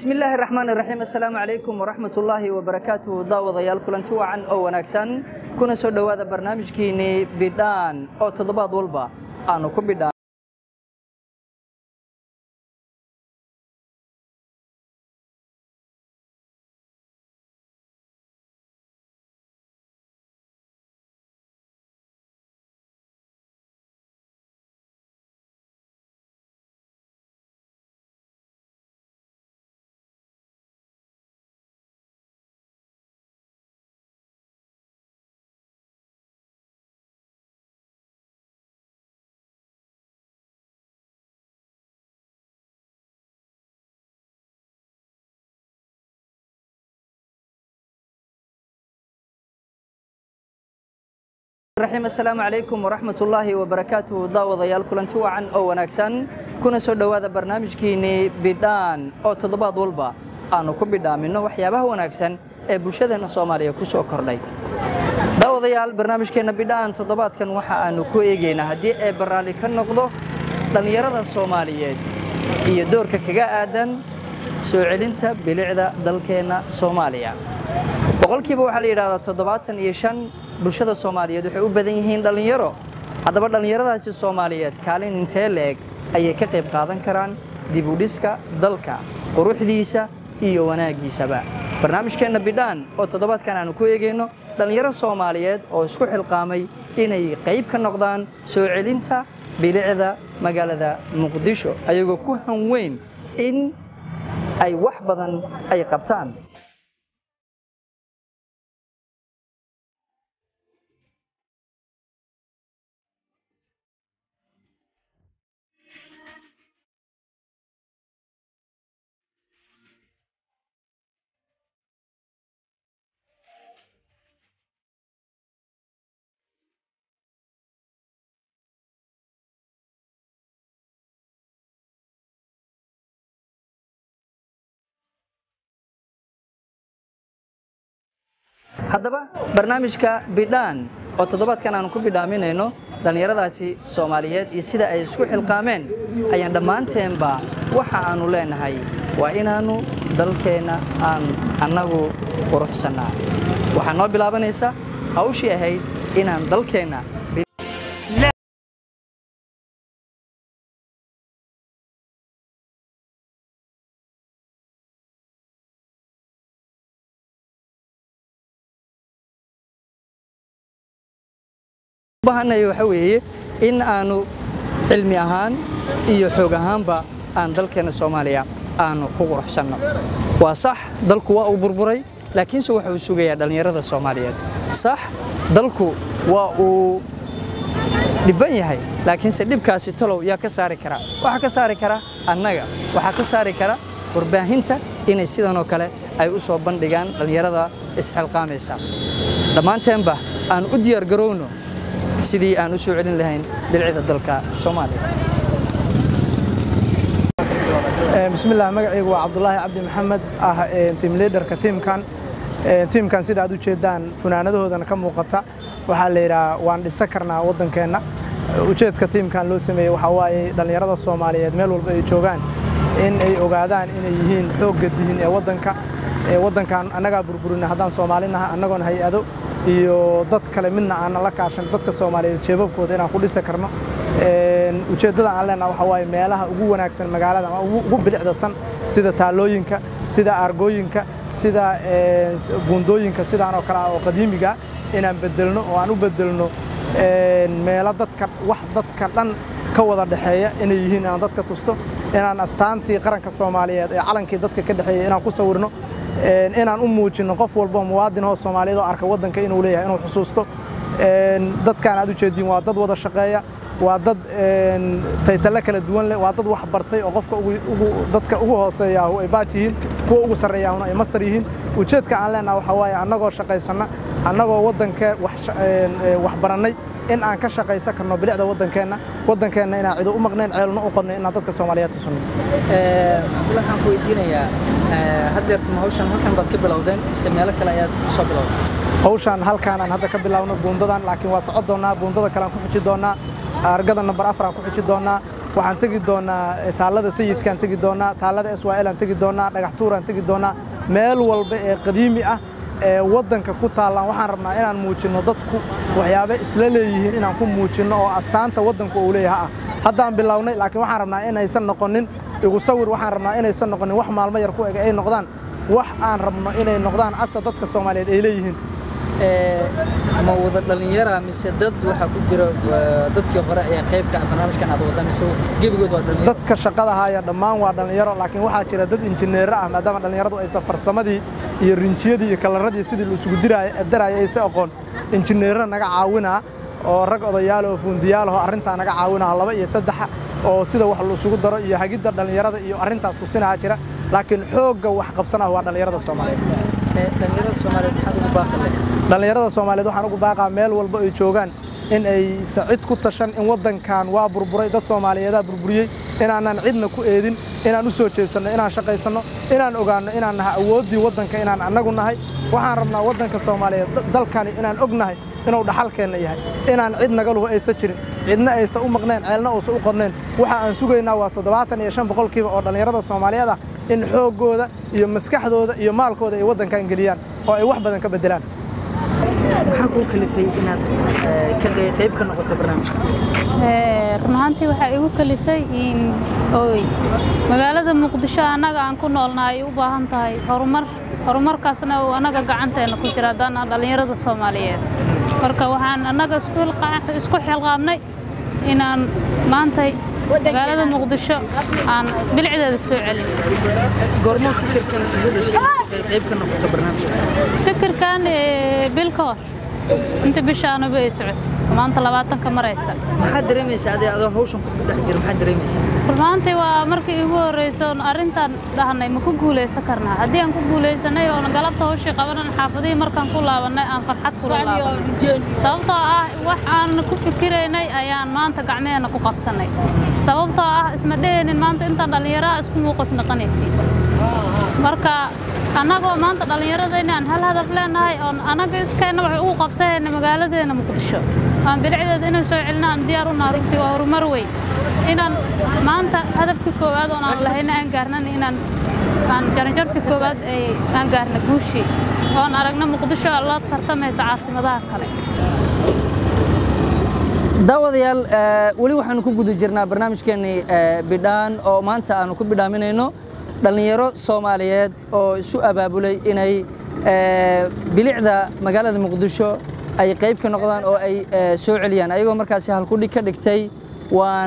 bismillaahi raxmaan iraxiim assalaamu calaykum waraxmat ullaahi wabarakaatuhu daawadayaal kulanti wacan oo wanaagsan kuna soo dhowaada barnaamijkiinnii bidhaan oo toddobaad walba aanu ku bidhaan raxiim assalaamu calaykum waraxmat ullaahi wabarakaatuhu daawadayaal kulanti wacan oo wanaagsan kuna soo dhowaada barnaamijkiinnii bidhaan oo toddobaad walba aanu ku bidhaaminno waxyaabaha wanaagsan ee bulshadeenna soomaaliya ku soo kordhay daawadayaal barnaamijkeenna bidhaan toddobaadkan waxa aanu ku eegaynaa haddii ee baraalli ka noqdo dhallinyarada soomaaliyeed iyo doorka kaga aadan soo celinta bilicda dalkeenna soomaaliya boqolkiiba waxaa la yidhahdaa toddobaatan iyo shan bulshada soomaaliyeed waxay u badan yihiin dhallinyaro haddaba dhallinyaradaasi soomaaliyeed kaalin intee leeg ayay ka qayb qaadan karaan dib u dhiska dalka quruxdiisa iyo wanaaggiisaba barnaamijkeenna bidhaan oo toddobaadkan aanu ku eegayno dhallinyaro soomaaliyeed oo isku xilqaamay inay qayb ka noqdaan soo celinta bilicda magaalada muqdisho ayagoo ku hanweyn in ay wax badan ay qabtaan haddaba barnaamijka bidhaan oo toddobaadkan aanu ku bidhaaminayno dhallinyaradaasi soomaaliyeed iyo sida ay isku xilqaameen ayaan dhammaanteenba waxa aanu leenahay waa inaannu dalkeenna aan annagu quruxsannaa waxaa noo bilaabanaysa hawshii ahayd inaan dalkeenna bahanaya waxa weeye in aanu cilmi ahaan iyo xoog ahaanba aan dalkeenna soomaaliya aanu ku quruxsanno waa sax dalku waa uu burburay laakiinse waxa uu sugayaa dhallinyarada soomaaliyeed sax dalku waa uu dhibban yahay laakiinse dhibkaasi talow yaa ka saari kara waxaa ka saari kara annaga waxaa ka saari kara warbaahinta inay sidanoo kale ay u soo bandhigaan dhallinyarada isxilqaamaysa dhammaanteenba aan u diyaargarowno sidii aan u soo celin lahayn bilicda dalka soomaaliya bismillaah magacaygu waa cabdulaahi cabdi maxamed ah tiim liidarka tiimkan tiimkan sida aad u jeedaan funaanadahoodana ka muuqata waxaa la yidhaha waan dhisan karnaa waddankeenna ujeedka tiimkan loo sameeyey waxaa waaye dhallinyarada soomaaliyeed meel walba ay joogaan in ay ogaadaan inay yihiin xoogga dihin ee waddanka waddankan annagaa burburina haddaan soomaalinaha annagoon hay-ado iyo dad kale midna aanan la kaashan dadka soomaaliyeed jeebabkooda inaan ku dhisi karno ujeeddada aan leenaha waxaa waaye meelaha ugu wanaagsan magaalada ama ugu bilicdasan sida taalooyinka sida aargooyinka sida buundooyinka sidaan oo kale ah oo qadiimiga inaan bedelno oo aan u bedelno meelo dadka wax dadka dhan ka wada dhexeeya inay yihiin inaan dadka tusto inaan astaantii qaranka soomaaliyeed ee calankii dadka ka dhexeeya inaan ku sawirno inaan u muujinno qof walbo muwaadin oo soomaaliyeed oo arka waddanka inuu leeyahay inuu xusuusto dadkaan aad u jeediin waa dad wada shaqeeya waa dad taytale kala duwan leh waa dad wax bartay oo qofka dadka ugu hooseeyaahu ay baaj yihiin kuwa ugu sarreeyaahuna ay mastar yihiin ujeedka aan leenaha waxaa waaye annagoo shaqaysanna annagoo waddankee wax barannay in aan ka shaqaysan karno bilicda waddankeenna waddankeenna inaan cido u maqnayn ceelno u qodnay inaan dadka soomaaliyeed tusunno cabdulla waxaan ku weydiinayaa haddeertuma hawshan halkan baad ka bilowdeen mise meelo kale ayaad soo bilowday hawshan halkaanaan hadda ka bilaawno buundadan laakiin waa socon doonnaa buundada kalean ku xuji doonnaa argada nambar afar aan ku xuji doonnaa waxaan tegi doonaa taallada sayidkaan tegi doonaa taallada swal aan tegi doonaa dhagaxtuuraan tegi doonaa meel walba ee qadiimi ah ee waddanka ku taallaan waxaan rabnaa inaan muujinno dadku waxyaaba isla leeyihiin inaan ku muujinno oo astaanta waddanku uu leeyaha ah haddaan bilownay laakiin waxaan rabnaa inaysan noqonin igu sawir waxaan rabnaa inaysan noqonin wax maalmo yar ku eg ay noqdaan wax aan rabno inay noqdaan asa dadka soomaaliyeed ay leeyihiin ma wada dhallinyara mise dad waxaa ku jira dadkii hore ee qaybka barnaamijkan aad wadda mise gebigood waa dhallinyaro dadka shaqada haya dhammaan waa dhallinyaro laakiin waxaa jira dad injineero ah maadaama dhallinyaradu aysan farsamadii iyo rinjiyadii iyo kalaradii sidii la isugu daraya aysa aqoon injineero naga caawinaa oo rag odayaal oo fuundiyaal oo arrintaa naga caawinaa laba iyo saddexa oo sida wax la isugu daro iyo hagidda dhallinyarada iyo arrintaas tusinaha jira laakiin xoogga wax qabsanah waa dhallinyarada soomaaliyeed dhallinyarada soomaaliyeed maxaad ugu baaqale dhallinyarada soomaaliyeed waxaan ugu baaqaa meel walba ay joogaan in ay sacid ku tashan in waddankan waa burburay dad soomaaliyeedaa burburiyey inaanaan cidna ku eedin inaan u soo jeedsanno inaan shaqaysanno inaan ogaanno inaan nahay awooddii waddanka inaan annagu nahay waxaan rabnaa waddanka soomaaliyeed dalkani inaan og nahay inuu dhaxalkeenna yahay inaan cid naga luhu aysan jirin cidna aysan u maqneen ceelna uusan u qorneen waxa aan sugaynaa waa toddobaatan iyo shan boqolkiiba oo dhallinyarada soomaaliyeed ah in xooggooda iyo maskaxdooda iyo maalkooda ay waddankan geliyaan oo ay wax badan ka beddelaan maxaa kuu kalifay inaad qayb ka noqoto barnaamijka run ahaantii waxaa igu kalifay in ooy magaalada muqdisho annaga aan ku noolnahay ay u baahan tahay horumar horumarkaasna uu annaga gacanteena ku jira haddaan ah dhallinyarada soomaaliyeed marka waxaan annaga isku xilqaabnay inaan maantay magaalada muqdisho aan bilicdeeda soo celin goormo fikirkan ugu dhashay qayb ka noqoto barnaamijka fikirkan bil ka hor inta bishaanuba ay socot maanta labaatanka maraysa maxaad dareemaysaa adee adoo hawshan ku dhex jira maxaad dareemaysaa rumaantii waa markii igu horreyso oon arrintan dhahnay ma ku guulaysan karnaa haddii aan ku guulaysanay oon galabta hawshii qabanan xaafadihii markaan ku laabannay aan farxad kula laabanay sababtoo ah wax aan ku fikiraynay ayaan maanta gacmeheenna ku qabsannay sababtoo ah isma dheheenin maanta intaan dhallinyaraha isku muuqif noqonaysi marka annagoo maanta dhallinyarada inaan hal hadaf leenahay oon annaga iskeenna wax ugu qabsahayna magaaladeena muqdisho aan bilicdeeda inaan soo celina aan diyaar u naha runtii waa horumar weyn inaan maanta hadafka koowaad oon aan lahayna aan gaarnan inaan aan jaranjarta koowaad ay aan gaarna guushii oon aragna muqdisho la tartamaysa caasimadaha kale daawadayaal weli waxaanu ku guda jirnaa barnaamijkeennii bidhaan oo maanta aanu ku bidhaaminayno dhallinyaro soomaaliyeed oo isu abaabulay inay bilicda magaalada muqdisho ay qayb ka noqdaan oo ay soo celiyaan ayagoo markaasi halkudhig ka dhigtay waan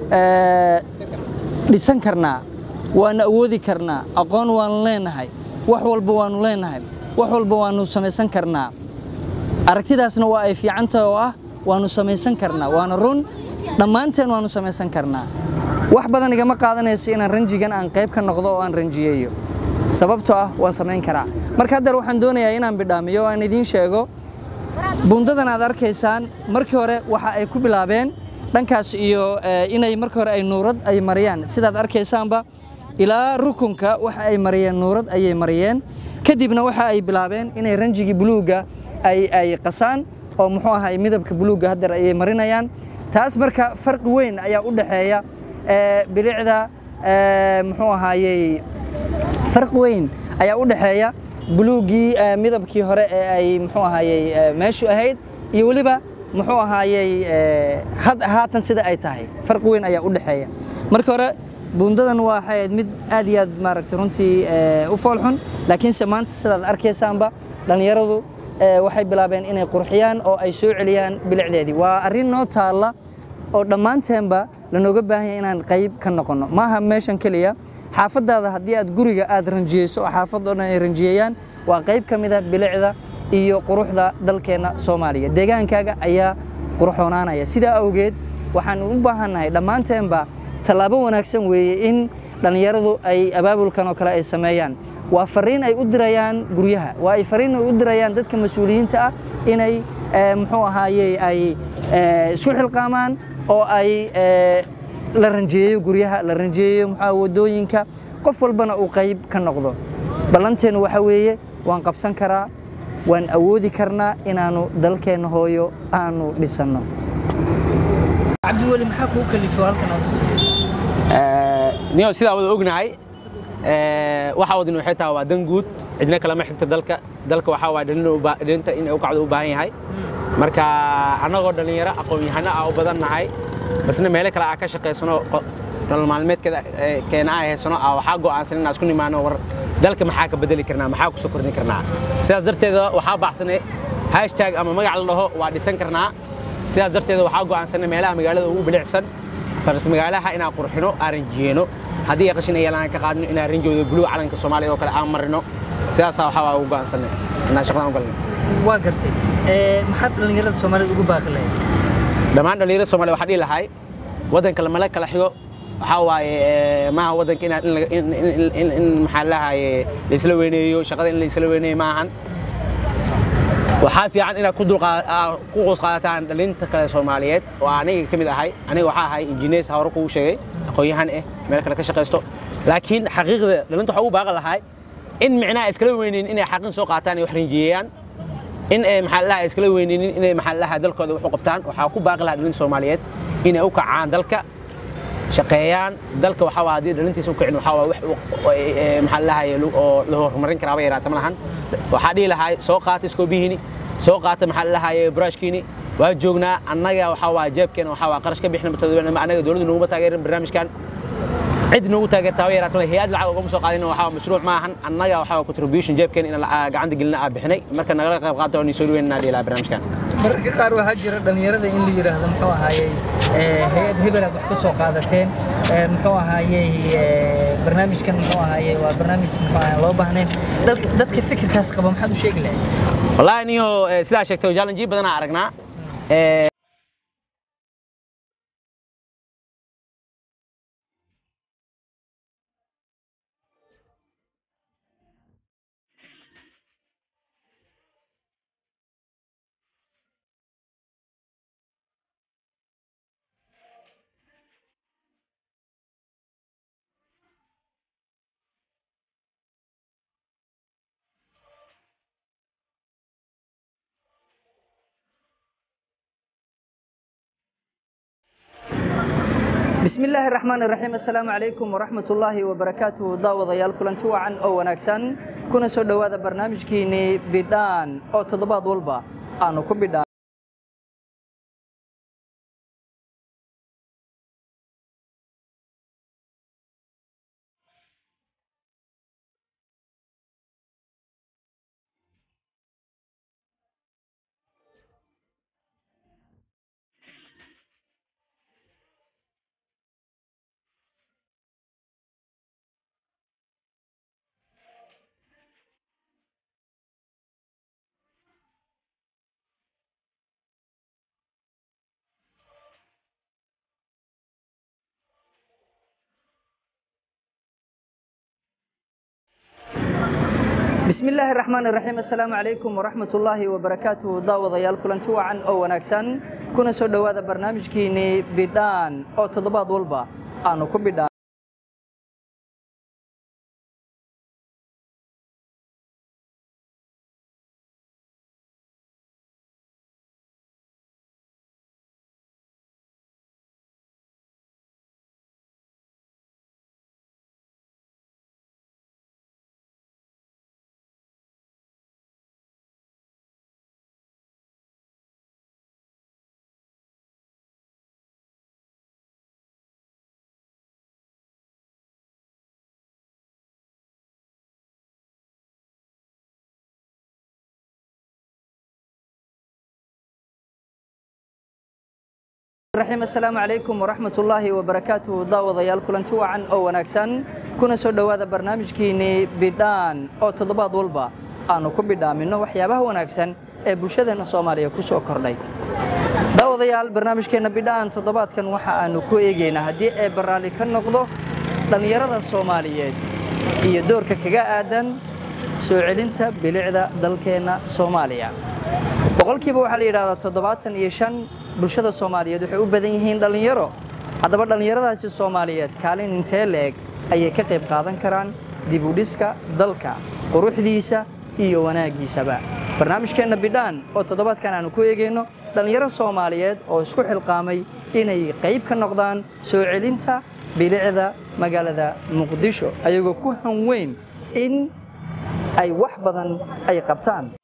dhisan karnaa waan awoodi karnaa aqoon waanu leenahay wax walba waanu leenahay wax walba waanu samaysan karnaa aragtidaasna waa ay fiicantahay oo ah waanu samaysan karnaa waana run dhammaanteen waanu samaysan karnaa wax badan igama qaadanayso inaan ranjigan aan qayb ka noqdo oo aan ranjiyeeyo sababtoo ah waan samayn karaa marka haddeer waxaan doonayaa inaan bidhaamiyo oo aan idiin sheego bundadan aad arkaysaan markii hore waxa ay ku bilaabeen dhankaas iyo inay markii hore ay nuurad ay mariyaan sidaad arkaysaanba ilaa rukunka waxa ay mariyeen nuurad ayay mariyeen kadibna waxa ay bilaabeen inay ranjigii buluugga ay ay qasaan oo muxuu ahay midabka buluugga haddeer ayay marinayaan taas marka farqi weyn ayaa u dhaxeeya bilicda muxuu ahaayey farqi weyn ayaa u dhaxeeya buluuggii midabkii hore ee ay muxuu ahaayey meeshu ahayd iyo weliba muxuu ahaayey haatan sida ay tahay farqi weyn ayaa u dhaxeeya marka hore buundadan waxay ahayd mid aad iyo aad maaragtay runtii u foolxun laakiinse maanta sidaad arkaysaanba dhallinyaradu waxay bilaabeen inay qurxiyaan oo ay soo celiyaan bilicdeedii waa arrin noo taalla oo dhammaanteenba lanooga baahan yahay inaan qayb ka noqonno maaha meeshan keliya xaafadaada haddii aad guriga aad ranjiyeyso oo xaafad oo dhan ay ranjiyeeyaan waa qayb ka mid a bilicda iyo quruxda dalkeenna soomaaliya deegaankaaga ayaa qurxoonaanaya sidaa awgeed waxaan u baahannahay dhammaanteenba tallaabo wanaagsan weeye in dhallinyaradu ay abaabulkan oo kale ay sameeyaan waa fariin ay u dirayaan guryaha waa ay fariin ay u dirayaan dadka mas-uuliyiinta ah inay muxuu ahaayey ay isku xilqaamaan oo ay la ranjeeyo guryaha la ranjeeyo muxuu wadooyinka qof walbana uu qayb ka noqdo ballanteenu waxa weeye waan qabsan karaa waan awoodi karnaa inaanu dalkeenna hooyo aanu dhisanno cabdiweli maxaa kuu kalifo halkan niyo sidaa wada ognahay ee, waxa wadin waxay tahay waa dan guud cidna kalama xigta dalka dalka waxaa waa dhalin u baa- dhalinta in ay u kacdo u baahan yahay marka annagoo dhallinyaro aqoon-yahano ah u badan nahay basna meelo kale aa ka shaqaysano qo- nolol maalmeedkeeda ee, keena aa haysano aa waxaa go'aansan inaan isku nimaano war dalka maxaa ka bedeli karnaa maxaa ku soo kordhin karnaa sidaas darteeda waxaa baxsanay hashtag ama magac la dhaho waa dhisan karnaa sidaas darteeda waxaa go'aansanay meelaha magaalada ugu bilicsan faras magaalaha inaan qurxino aan ranjiyeeno haddii ay qashin ay yeelaan ka qaadno inaan ranjooda buluug calanka soomaaliya oo kale aan marino sidaasaa waxaa waa ugu go'aansanay inaan shaqadaan u galno waa gartay maxaad dhallinyarada soomaalida ugu baaqi lahayd dhammaan dhallinyarada soomaaliya waxaa dhihi lahay waddanka lamala kala xigo waxaa waaye ee, maaha waddanka inaad in laga- in- in- in- in- in maxaa lahaye laisla weyneeyo shaqada in laisla weyneeyo maahan waxaa fiican inaad ku dulqaa- aa- ku qoos qaadataan dhalinta kale soomaaliyeed oo aniga ka mid ahay aniga waxaa ahay injineers hore kugu sheegay aqoon-yahan ah meel kale ka shaqaysto laakiin xaqiiqda dhalinta waxaa ugu baaqan lahay in micnaha iskala weyneyn inay xaqin soo qaataan ay wax rinjiyeeyaan in ay maxaa la dhahaa iskala weyneynin inay maxaa la dhahaa dalkooda wax u qabtaan waxaa ku baaqi lahaa dhalinta soomaaliyeed inay u kacaan dalka shaqeeyaan dalka waxaa waa haddii dhalintiisa u kicin waxaa waa wax u- oo ay- ee, maxaa la dhahaye lu- oo la horumarin karaaba yaraata ma lahan waxaa dhihi lahaa soo qaata iskoobihiini soo qaata maxaa la dhahaye buraashkiini waa joognaa annaga waxaa waa jeebkeena waxaa waa qarash ka bixina matadobana annaga dowladdu noguma taageerin barnaamijkan cid nagu taageertaa way yaraato hay-ad lacag ugama soo qaadin waxaa mashruuc ma ahan annaga waxaa contribution jeebkeena in la- gacanta gelina aa bixinay marka nagala qayb qaata oo ni soo dhaweynaa dhihi lahaa barnaamijkan mararka qaar waxaa jira dhallinyarada in la yidhaahdo muxuu ahaayey ee, hay-ad hebelaad wax ka soo qaadateen ee, muxuu ahaayey ee, barnaamijkan muxuu ahaayey waa barnaamij muxuu ahaayey loo baahnayn Dalka- dadka fikirkaas qaba maxaad u sheegi lahayd والله نيو سلا شكتو جالنجي بدنا عرقنا إيه، بسم الله الرحمن الرحيم السلام عليكم ورحمة الله وبركاته داوضيال كلنتي وعن أو وناكسن كنا سو دوادا برنامجكيني بدان أو تضباط والبا أنا كبدان بسم الله الرحمن الرحيم السلام عليكم ورحمة الله وبركاته داوضيال كلنتي وعن أو وناكسن كنا سو دوادا برنامجكيني بدان أو تضباط والبا أنا كبدان الرحيم السلام عليكم ورحمة الله وبركاته داوضيال كلنتي وعن أو وناكسن كنا سو دوادا برنامجكيني بدان أو تضباط والبا أنا كبدان منه وحيابه وناكسن ee bulshadeena Soomaaliya ku soo kordhay daawadayaal barnaamijkeena bidhaan toddobaadkan waxa aanu ku eegaynaa haddii ay barnaamij ka noqdo dhallinyarada Soomaaliyeed iyo doorka kaga aadan soo celinta bilicda dalkeena Soomaaliya boqolkiiba waxaa la yidhaahdaa toddobaatan iyo shan bulshada Soomaaliyeed waxay u badan yihiin dhallinyaro haddaba dhallinyaradaasi Soomaaliyeed kaalin intee leeg ayay ka qayb qaadan karaan dib u dhiska dalka quruxdiisa iyo wanaagiisaba barnaamijkeena bidhaan oo toddobaadkan aanu ku eegayno dhallinyaro Soomaaliyeed oo isku xilqaamay inay qayb ka noqdaan soo celinta bilicda magaalada muqdisho ayagoo ku hanweyn in ay wax badan ay qabtaan